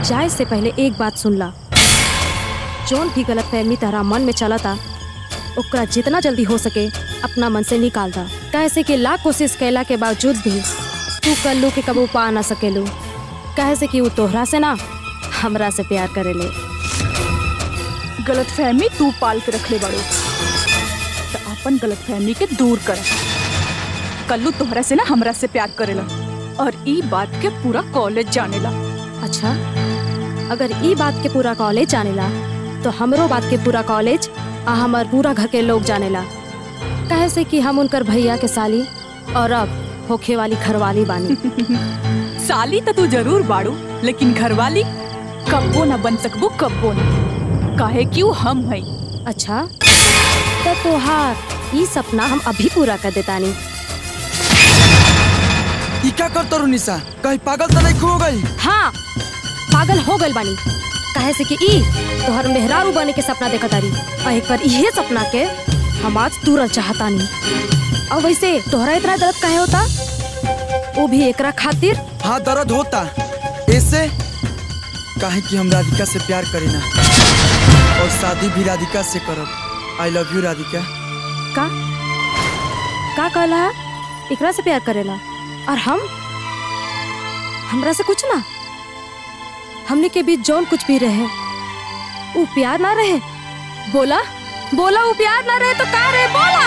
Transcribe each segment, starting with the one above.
जाए से पहले एक बात सुन ला जौन भी गलत फहमी तारा मन में चला था ओकरा जितना जल्दी हो सके अपना मन से निकाल दा कैसे कि लाख कोशिश कैला के बावजूद भी तू कल्लू के कबू पा ना सकेलू कहे से कि वो तोहरा से ना हमरा से प्यार करेले गलत फहमी तू पाल के रखले बाड़ू तो अपन गलत फहमी के दूर कर कल्लू तोहरा से ना हमरा से प्यार करेला और ई बात के पूरा कॉलेज जानेला अच्छा अगर ई बात के पूरा कॉलेज जानेला तो हमरो बात के पूरा कॉलेज आ हमार पूरा घर के लोग जानेला कहे से कि हम उनकर भैया के साली और अब होखे वाली घरवाली बानी साली तो तू जरूर बाड़ू लेकिन घरवाली कब्बो ना बन सकबो कब्बो ना काहे क्यों हम हई अच्छा तो तोहार ई सपना हम अभी पूरा कर देतानी ई का कर तरू निशा कहीं पागल तो नहीं खो गई हाँ पागल हो गइल बानी कहे से कि ई तोहर मेहरारू बने के सपना देखत तारी और एक बार इहे सपना के हम आज तुरंत चाहतानी और वैसे तोहरा इतना दर्द काहे होता वो भी एकरा खातिर हाँ दर्द होता ऐसे काहे कि हम राधिका से प्यार करीना और शादी भी राधिका से करब आई लव यू राधिका का का कहला है एकरा से प्यार करेला और हम हमरा से कुछ ना हमने के बीच जौन कुछ भी रहे वो प्यार ना रहे बोला बोला वो प्यार ना रहे तो का रहे बोला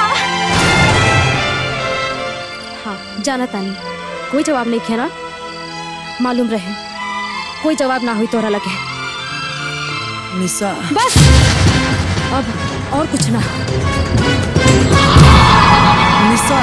हाँ जाना तानी कोई जवाब नहीं किया ना मालूम रहे कोई जवाब ना हुई तोहरा लगे निशा बस अब और कुछ ना निशा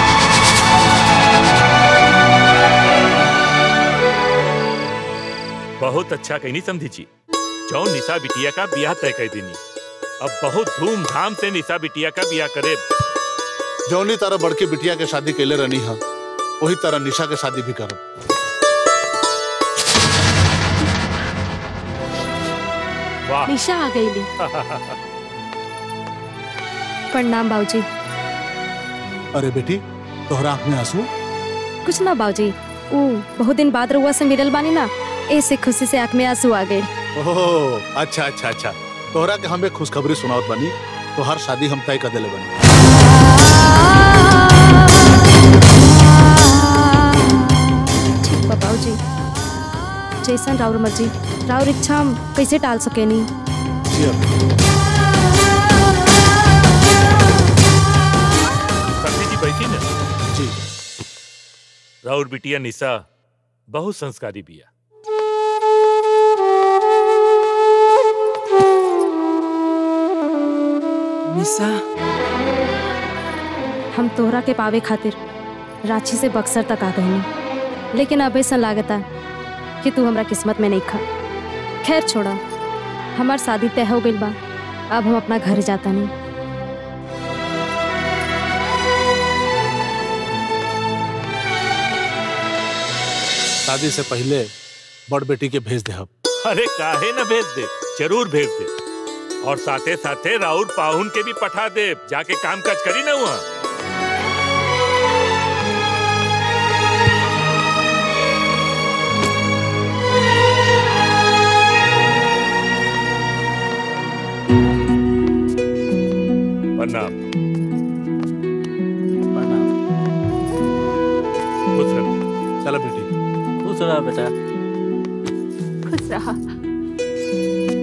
बहुत अच्छा कहनी समझी जी जौन निशा बिटिया का ब्याह तय कर देनी अब बहुत धूमधाम से निशा बिटिया का ब्याह करे जौनी तारा बड़की बिटिया के शादी कैले रहनी है वही तरह निशा के शादी भी करब वाह निशा आ गई ली प्रणाम बाबूजी अरे बेटी तोहरा आंख में आंसू कुछ ना बाबूजी ऊ बहुत दिन बाद रुआ से मिलल बानी ना ऐसे खुशी से आंख में आंसू आ गए ओह अच्छा अच्छा अच्छा तोहरा के हमें खुशखबरी सुनावत बनी तो हर शादी हम तय कर देले बनी ठीक बा बाबूजी जैसन राउर मर्जी राउर इच्छा हम कैसे टाल सकेनी जी अब समझी जी बैठी ना जी राउर बिटिया निशा बहुत संस्कारी बिया निशा हम तोहरा के पावे खातिर रांची से बक्सर तक आ गई लेकिन अब ऐसा लागता कि तू हमरा किस्मत में नहीं खा खैर छोड़ा हमार शादी तय हो गई बा अब हम अपना घर जाता नहीं शादी से पहले बड़ बेटी के भेज दे हम अरे काहे न भेज दे जरूर भेज दे और साथे साथे राउर पाहुन के भी पठा दे जाके काम काज करी ना वहाँ प्रणाम खुश रहो चलो बेटी खुश रहा बेटा खुश रहा